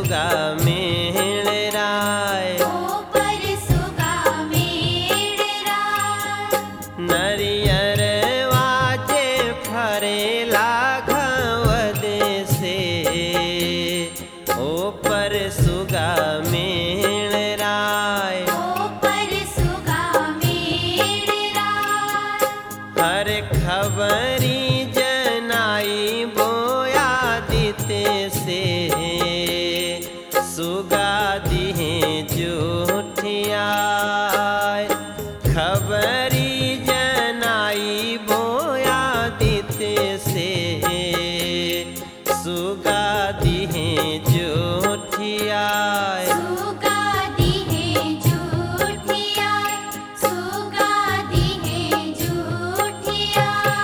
सुगा मेड़ राय ऊपर सुगा मेड़रा नरियर वाजे फरेला घवद से ऊपर सुगा मेड़ राय ऊपर सुगा मेड़रा हर खबरी जनाई बोया दिते से सुगा दिहे जूठिया खबरी जनाई बोया दिते से सुगा दिहे जूठिया सुगा दिहे झूठिया सुगा दिहे झूठिया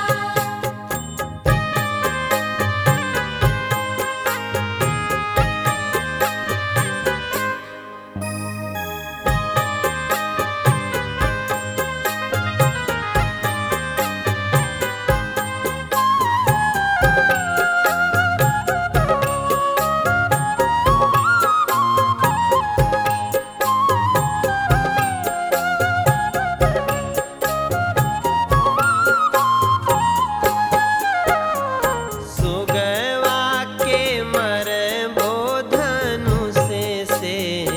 सुगवा के मर बोधनु से से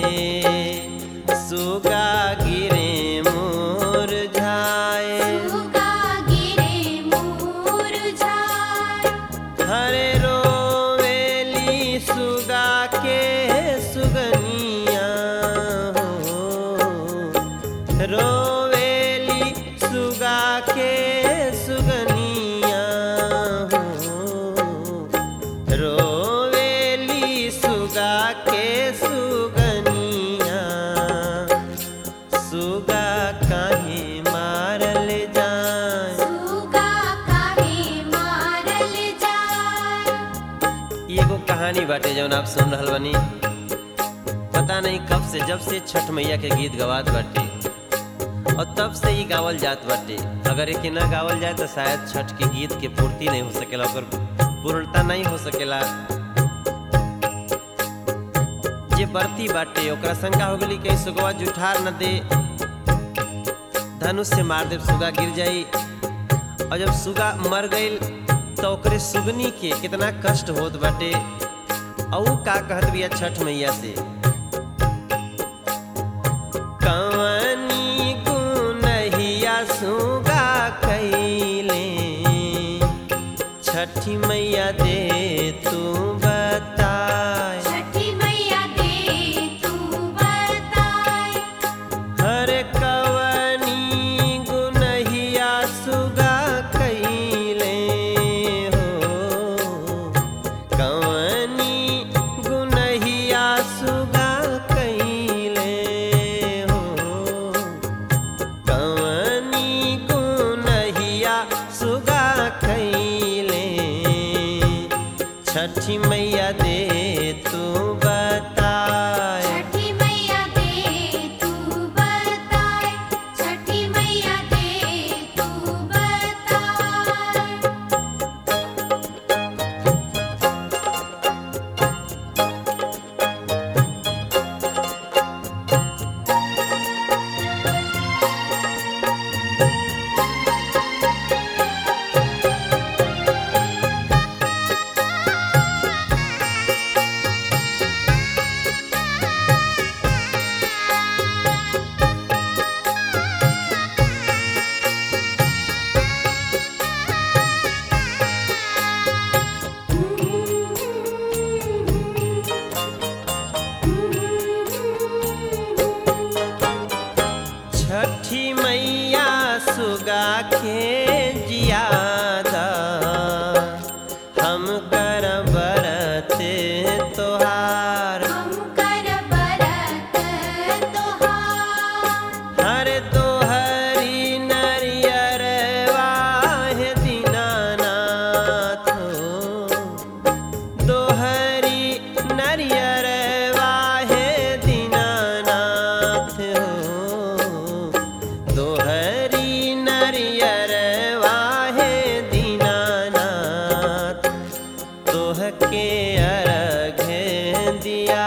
सुगा गिरे मोर झाए सुगा गिरे मुरझाए हरे रोवेली सुगा के सुगनिया हो रोवेली सुगा के सुगनिया हो रोवेली सुगा के सुगनिया सुगा काहे मारल जाए सुगा काहे मारल जाए ई एगो कहानी बाटे जौन आप सुन रहल बानी पता नहीं कब से जब से छठ मैया के गीत गवात बाटे और तब से ही गावल जात बाटे अगर एके ना गावल जाए तो शायद छठ के गीत के पूर्ति नहीं हो सकेला ओकर पूर्णता नहीं हो सकेला जे बरती बाटे ओकरा शंका हो गेली कहीं सुगवा जुठार न दे धनुष से मार दे सुगा गिर जाई और जब सुगा मर गईल तो ओकरे सुगनी के कितना कष्ट होत बाटे और ऊ का कहत बिया छठ मैया से कवनी गुनहिया सुगा कैले छठी मैया दे तू बताए छठी मैया दे तू बताए हर कवनी गुनहिया सुगा कैले हो कवनी गुनहिया सुगा कैले हो कवनी गुनहिया सुगा कैले छठी मैया दे तू बताए छठी मैया दे तू बताए छठी मैया दे तू बताए छठी मैया सुगा के जियादा हम कर बरत तोहार हम कर बरत तोहार हर तोहरी नरियर वाहे दीनानाथ हो दोहरी नरियर वाहे दीनानाथ हो दोहरी नरियर वाहे दीनानाथ तोह के अर्घ दिया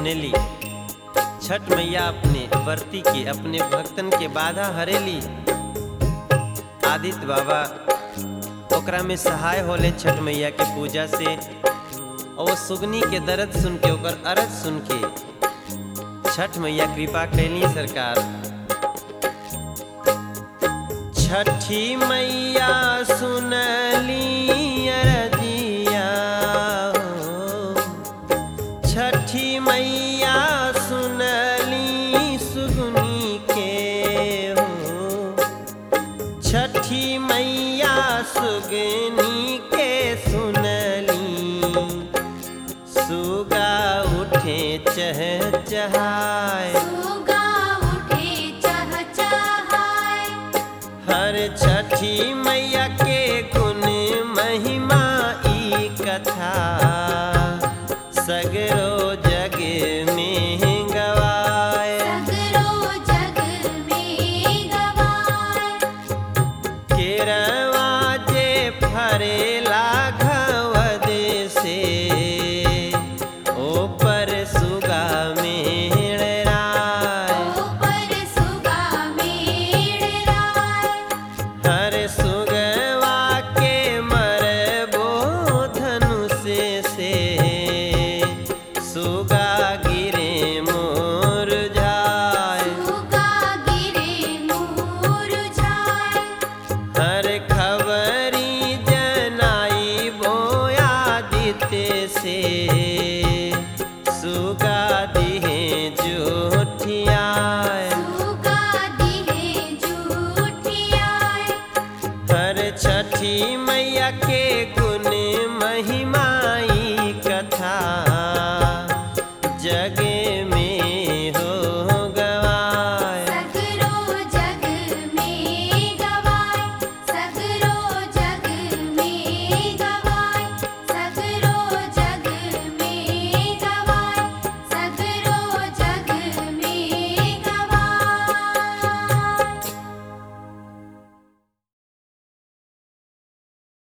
सुनेली छठ मैया अपने वर्ती के अपने भक्तन के बाधा हरेली आदित्य बाबा ओकरा में सहाय होले छठ मैया के पूजा से और वो सुगनी के दर्द सुन के ओकर अरज सुन के छठ मैया कृपा कैली सरकार छठी मैया सुनली अरजिया हो। छठी मैया सुनली सुगनी के हो छठी मैया सुगनी के सुनली सुगा उठे चह चहाय सुगा उठे चहचहाय हर छठी